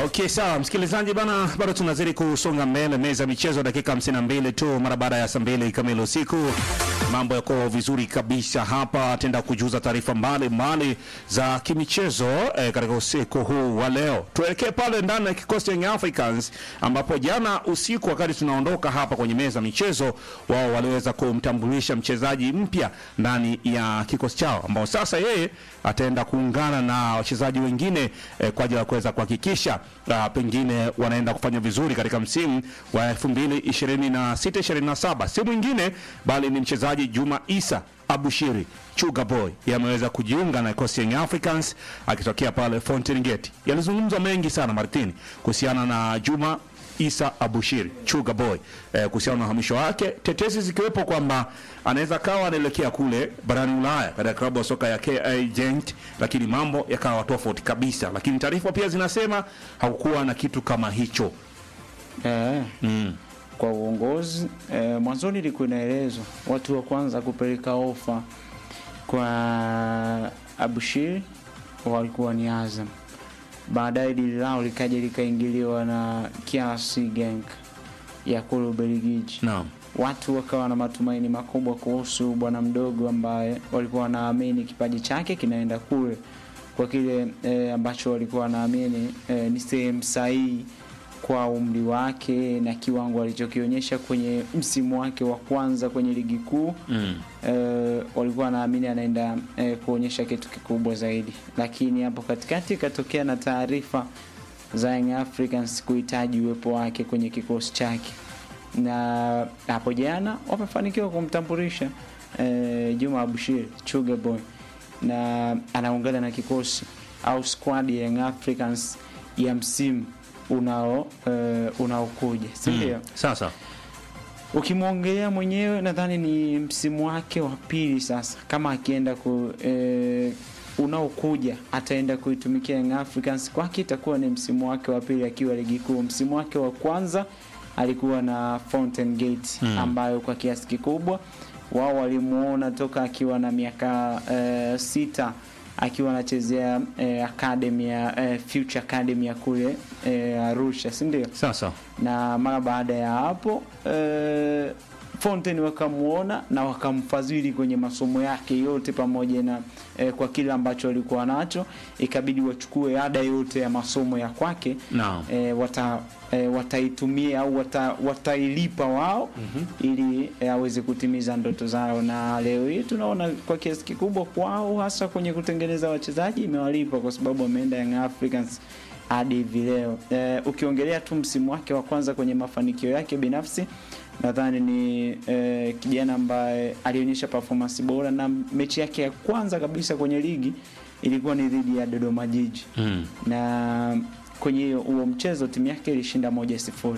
Okay, sawa msikilizaji bana, bado tunazidi kusonga mbele, meza ya michezo, dakika 52 tu mara baada ya saa mbili kamili usiku. Mambo yako vizuri kabisa hapa, tenda kujuza taarifa mbalimbali za kimichezo eh, katika usiku huu wa leo. Tuelekee pale ndani ya kikosi cha Young Africans ambapo jana usiku wakati tunaondoka hapa kwenye meza ya michezo, wao waliweza kumtambulisha mchezaji mpya ndani ya kikosi chao ambao sasa yeye ataenda kuungana na wachezaji wengine eh, kwa ajili ya kuweza kuhakikisha uh, pengine wanaenda kufanya vizuri katika msimu wa 2026 27. Si mwingine bali ni mchezaji Juma Isa Abushiri Chuga Boy yameweza kujiunga na kikosi cha Young Africans akitokea pale Fountain Gate. Yalizungumzwa mengi sana Martin kuhusiana na Juma Isa Abushiri Chuga Boy eh, kuhusiana na uhamisho wake, tetesi zikiwepo kwamba anaweza kawa anaelekea kule barani Ulaya katika klabu ya soka ya KA Gent, lakini mambo yakawa tofauti kabisa. Lakini taarifa pia zinasema hakukuwa na kitu kama hicho. Eh, Mm. kwa uongozi eh, mwanzoni ilikuwa inaelezwa watu wa kwanza kupeleka ofa kwa Abushir walikuwa ni Azam. Baadaye dili lao likaja likaingiliwa na Kiasi Genk ya kule Ubelgiji. Naam. Watu wakawa na matumaini makubwa kuhusu bwana mdogo ambaye walikuwa wanaamini kipaji chake kinaenda kule kwa kile eh, ambacho walikuwa wanaamini eh, ni sehemu sahihi kwa umri wake na kiwango alichokionyesha kwenye msimu wake wa kwanza kwenye ligi kuu Mm. eh, walikuwa wanaamini anaenda eh, kuonyesha kitu kikubwa zaidi, lakini hapo katikati ikatokea na taarifa za Young Africans kuhitaji uwepo wake kwenye kikosi chake, na hapo jana wamefanikiwa kumtambulisha eh, Juma Abushir Chuga Boy, na anaungana na kikosi au squad ya Young Africans ya msimu unao eh, unaokuja, si ndio? Mm. Sasa ukimwongelea mwenyewe nadhani ni msimu wake wa pili sasa kama akienda ku e, unaokuja ataenda kuitumikia Young Africans kwake itakuwa ni msimu wake wa pili akiwa ligi kuu msimu wake wa kwanza alikuwa na Fountain Gate Mm. ambayo kwa kiasi kikubwa wao walimuona toka akiwa na miaka e, sita akiwa anachezea e, academy ya e, Future Academy ya kule e, Arusha si ndio sasa na mara baada ya hapo eh, Fontaine wakamuona na wakamfadhili kwenye masomo yake yote pamoja na eh, kwa kile ambacho alikuwa nacho, ikabidi wachukue ada yote ya masomo ya kwake Naam. eh, wata eh, wataitumia au wata, watailipa wao ili eh, aweze kutimiza ndoto zao, na leo hii tunaona kwa kiasi kikubwa kwao, hasa kwenye kutengeneza wachezaji imewalipa kwa sababu wameenda Young Africans hadi hivi leo. Eh, ukiongelea tu msimu wake wa kwanza kwenye mafanikio yake binafsi nadhani ni eh, kijana ambaye alionyesha performance bora na mechi yake ya kwanza kabisa kwenye ligi ilikuwa ni dhidi ya Dodoma Jiji mm. na kwenye hiyo huo mchezo timu yake ilishinda moja sifuri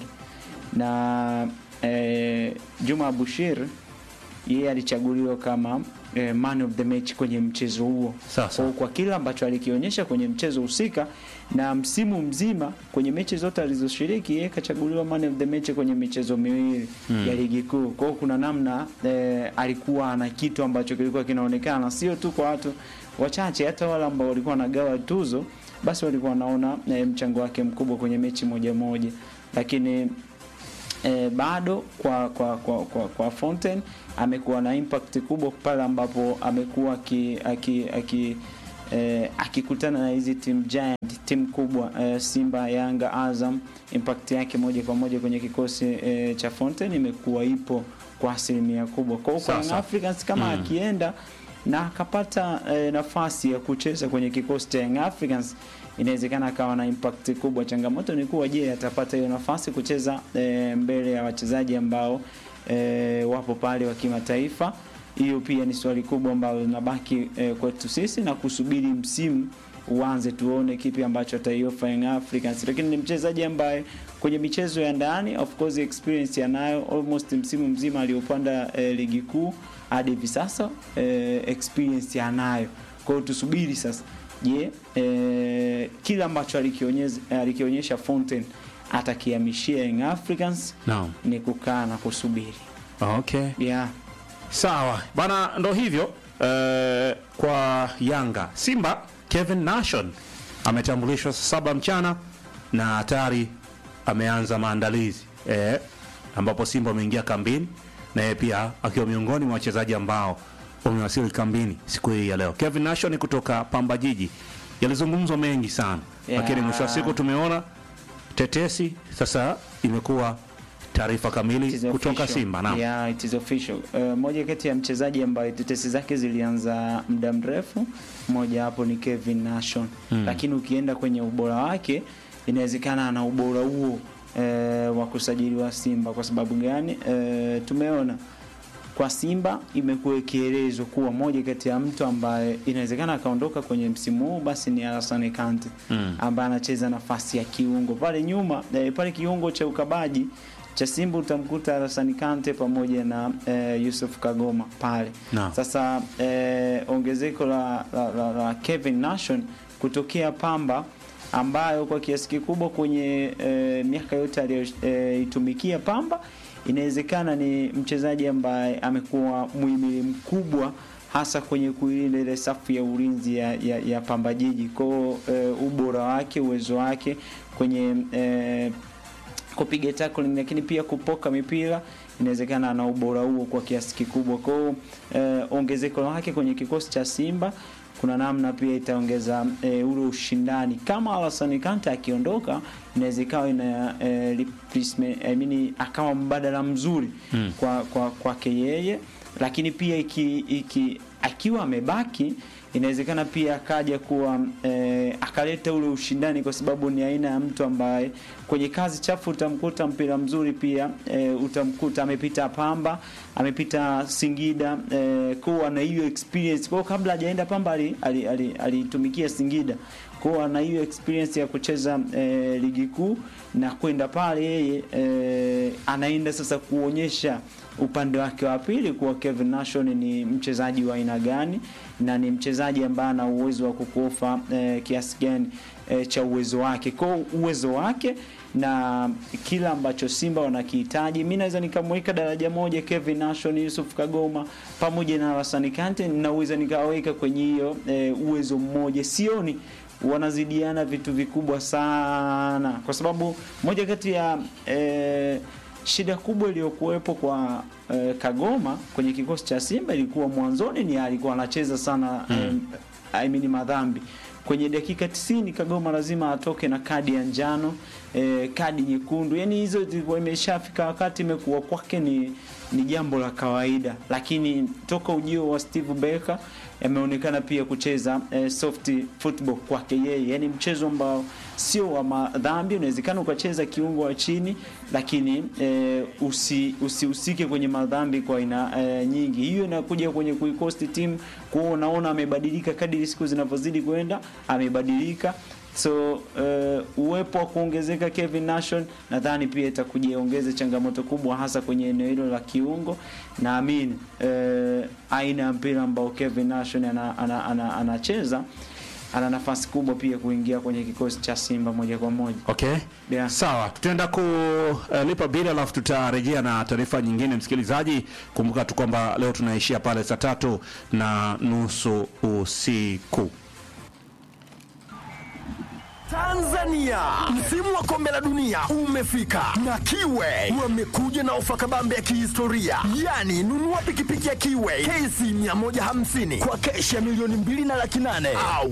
na eh, Juma Abushir yeye alichaguliwa kama eh, man of the match kwenye mchezo huo Sasa. kwa, kwa kile ambacho alikionyesha kwenye mchezo husika na msimu mzima kwenye mechi zote alizoshiriki yeye kachaguliwa man of the match kwenye michezo miwili Mm. ya ligi kuu. Kwa hiyo kuna namna eh, alikuwa na kitu ambacho kilikuwa kinaonekana sio tu kwa watu wachache, hata wale ambao walikuwa wanagawa tuzo, basi walikuwa wanaona eh, mchango wake mkubwa kwenye mechi moja moja, lakini eh, bado kwa kwa kwa, kwa, kwa Fontaine amekuwa na impact kubwa pale ambapo amekuwa aki, aki, aki eh, akikutana na hizi team giant timu kubwa eh, Simba, Yanga, Azam, impact yake moja kwa moja kwenye kikosi eh, cha Fontaine imekuwa ipo kwa asilimia kubwa. Kwa hiyo kwa Young Sasa. Africans kama Mm. akienda na akapata eh, nafasi ya kucheza kwenye kikosi cha Young Africans inawezekana akawa na impact kubwa. Changamoto ni kuwa, je, atapata hiyo nafasi kucheza eh, mbele ya wachezaji ambao eh, wapo pale wa kimataifa? Hiyo pia ni swali kubwa ambalo linabaki eh, kwetu sisi na kusubiri msimu uanze tuone kipi ambacho ataiofa Young Africans, lakini ni mchezaji ambaye kwenye michezo ya ndani of course experience yanayo almost msimu mzima aliopanda eh, ligi kuu hadi hivi sasa eh, experience yanayo. Kwa hiyo tusubiri sasa, je, eh, kile ambacho alikionyesha alikionyesha Fontaine atakihamishia Young Africans Naam. ni kukaa na kusubiri. Okay. Yeah. Sawa bana, ndo hivyo eh, kwa Yanga. Simba Kevin Nation ametambulishwa saa saba mchana na tayari ameanza maandalizi eh, ambapo Simba wameingia kambini na yeye pia akiwa miongoni mwa wachezaji ambao wamewasili kambini siku hii ya leo. Kevin Nation kutoka Pamba Jiji, yalizungumzwa mengi sana Yeah. lakini mwisho wa siku tumeona tetesi sasa imekuwa taarifa It kamili is kutoka official. Simba. Naam. Yeah, it is official. Uh, moja kati ya mchezaji ambaye tetesi zake zilianza muda mrefu, mmoja hapo ni Kevin Nation Mm. lakini ukienda kwenye ubora wake inawezekana ana ubora huo eh, wa kusajiliwa Simba. Kwa sababu gani? Eh, tumeona kwa Simba imekuwa ikielezwa kuwa moja kati ya mtu ambaye inawezekana akaondoka kwenye msimu huu basi ni Alassane Kante Mm. ambaye anacheza nafasi ya kiungo pale nyuma eh, pale kiungo cha ukabaji cha Simba utamkuta Alassane Kante pamoja na eh, Yusuf Kagoma pale. Naam. Sasa eh, ongezeko la, la, la, la Kevin Nation kutokea Pamba ambayo kwa kiasi kikubwa kwenye eh, miaka yote aliyoitumikia Pamba inawezekana ni mchezaji ambaye amekuwa muhimili mkubwa hasa kwenye kuilinda ile safu ya ulinzi ya, ya, ya Pamba Jiji kwao eh, ubora wake uwezo wake kwenye eh, kupiga tackling lakini pia kupoka mipira inawezekana ana ubora huo kwa kiasi kikubwa. Kwa hiyo eh, ongezeko lake kwenye kikosi cha Simba kuna namna pia itaongeza eh, ule ushindani. Kama Alassane Kante akiondoka, inaweza ikawa ina eh, replacement, I mean, akawa mbadala mzuri Mm. kwa kwa kwake yeye, lakini pia iki, iki akiwa amebaki inawezekana pia akaja kuwa eh, akaleta ule ushindani, kwa sababu ni aina ya mtu ambaye kwenye kazi chafu utamkuta mpira mzuri pia eh, utamkuta amepita Pamba, amepita Singida eh, kwa ana hiyo experience. Kwa hiyo kabla hajaenda Pamba alitumikia ali, ali, alitumikia Singida kwa ana hiyo experience ya kucheza eh, ligi kuu na kwenda pale yeye eh, anaenda sasa kuonyesha upande wake wa pili kuwa Kevin Nation ni mchezaji wa aina gani na ni mchezaji ambaye ana uwezo wa kukuofa eh, kiasi gani eh, cha uwezo wake. Kwa uwezo wake na kila ambacho Simba wanakihitaji, mimi naweza nikamweka daraja moja Kevin Nation, Yusuf Kagoma pamoja na Alassane Kante, naweza nikaweka kwenye hiyo eh, uwezo mmoja. Sioni wanazidiana vitu vikubwa sana, kwa sababu moja kati ya eh, shida kubwa iliyokuwepo kwa eh, Kagoma kwenye kikosi cha Simba ilikuwa mwanzoni ni alikuwa anacheza sana mm. I mean madhambi kwenye dakika 90 Kagoma lazima atoke na kadi ya njano eh, kadi nyekundu, yani hizo zilikuwa imeshafika wakati imekuwa kwake ni ni jambo la kawaida, lakini toka ujio wa Steve Barker yameonekana pia kucheza eh, soft football kwake yeye, yani mchezo ambao sio wa madhambi. Unawezekana ukacheza kiungo wa chini, lakini eh, usi usihusike kwenye madhambi kwa aina eh, nyingi. Hiyo inakuja kwenye kuikosti timu kuwa unaona amebadilika kadiri siku zinavyozidi kwenda, amebadilika so uh, uwepo wa kuongezeka Kevin Nation nadhani pia itakuja iongeze changamoto kubwa hasa kwenye eneo hilo la kiungo. Naamini uh, aina ya mpira ambao Kevin Nation anacheza ana, ana, ana ana nafasi kubwa pia kuingia kwenye kikosi cha Simba moja kwa moja. Okay. Yeah. Sawa, tutaenda kulipa bili alafu tutarejea na taarifa nyingine. Msikilizaji, kumbuka tu kwamba leo tunaishia pale saa tatu na nusu usiku. Tanzania, msimu wa kombe la dunia umefika na Kiwe wamekuja na ofa kabambe ya kihistoria, yaani nunua pikipiki ya Kiwe KC 150 kwa keshi ya milioni mbili na laki nane au